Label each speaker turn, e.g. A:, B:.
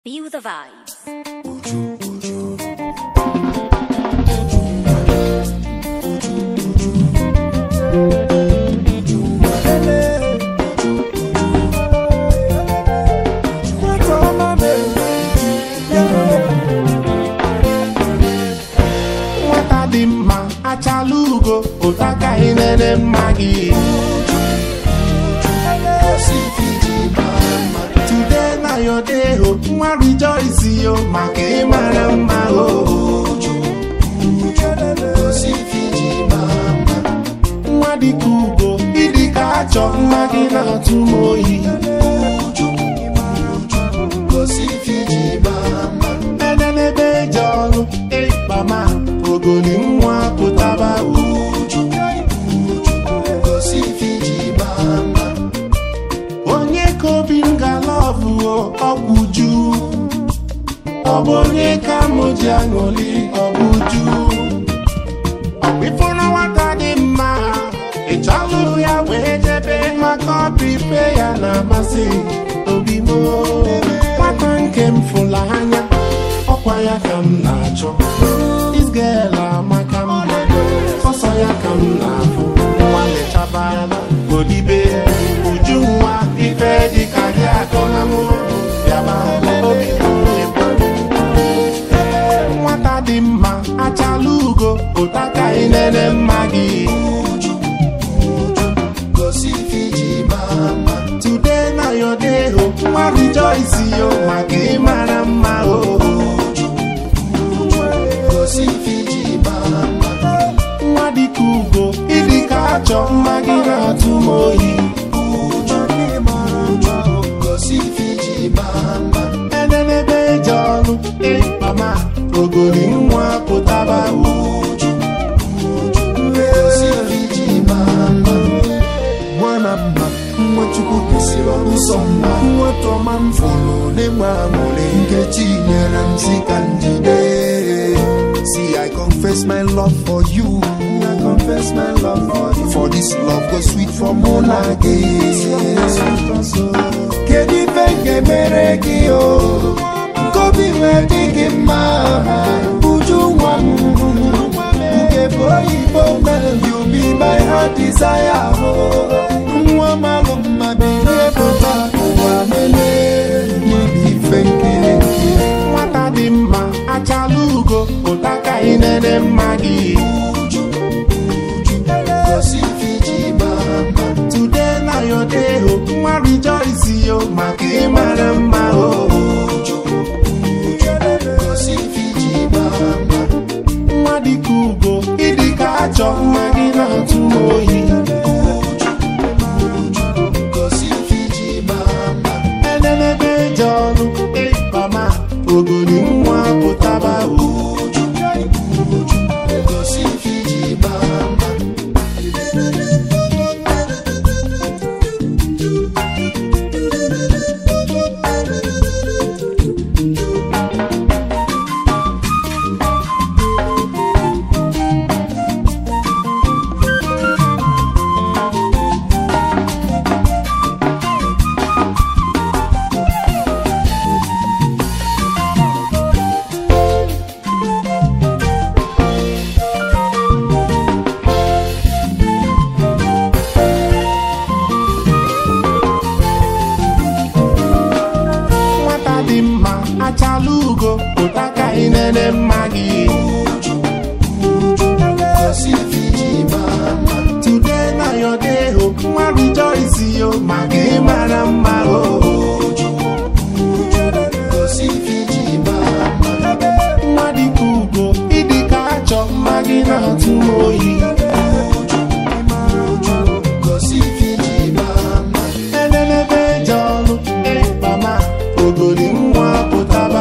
A: Feel the vibes.
B: nwata dị mma achala ugo ụtakaghị nene mma gị today na your day o nwa rejoice yo maka ịmara mma o nwa dịka ugo ịdịka achọ mma gị na-atụ m oyi enenebe eji ọrụ ịkpama ogoli nwa pụtaba uju onye ka obi m galọvụ ọgwụ ju ọ bụ onye ka mụ ji aṅụli ọgwụ ju ọkpịfụrụ nwata dị mma ị chọlụ ya wee jebe maka ọbipe ya na-amasị obi m nwata nke m fụla anya ọkwa ya ka m na-achọ isgel amaka mma sọsọ ya ka m na-afụ nwa lechaba odibe uju nwa ife dịka gị akọna m bịaba obi m ịgba nwata dị mma achala ugo ụtaka inene mma gị today na your day o nwa rejoice yo maka ịmara mma o nwa dịka ugo ịdịka achọ mma gị na-atụ m oyi enenebe eji ọnụ ịkpama ogoli nwa pụtaba uju
C: nwana mma nwa chukwu kwesịrị ọrụ nsọ mma nwata ọma m fụrụ n'ịgba aṅụrị nkechi nyere m si ka njide See, I confess my love for you. I confess my love for you. For this love go sweet for mona Kedu ife nke mere gị o? Nkobi nwee dị gị mma. Uju nwa m. Nke bụ oyibo na you be my heart desire. Nwa malụ mma bilie pụta ụwa mele. N'ibi ife nkiri nkiri.
B: nwata dị mma achala ugo ụtaka inene mma gị today na your day o nwa rejoice yo maka ịmara mma o nwa dịka ugo ịdịka achọ mma gị na-atụ m oyi enenebe eji ọnụ ịkpama ogoli nwa pụtaba uju nwata dị mma achala ugo ụtaka inene mma gị today na your day o nwa rejoice yo maka ịmara mma o nwa dịka ugo ịdịka achọ mma gị na-atụ m oyi enenebe eji ọnụ ịkpama ogoli nwa pụtaba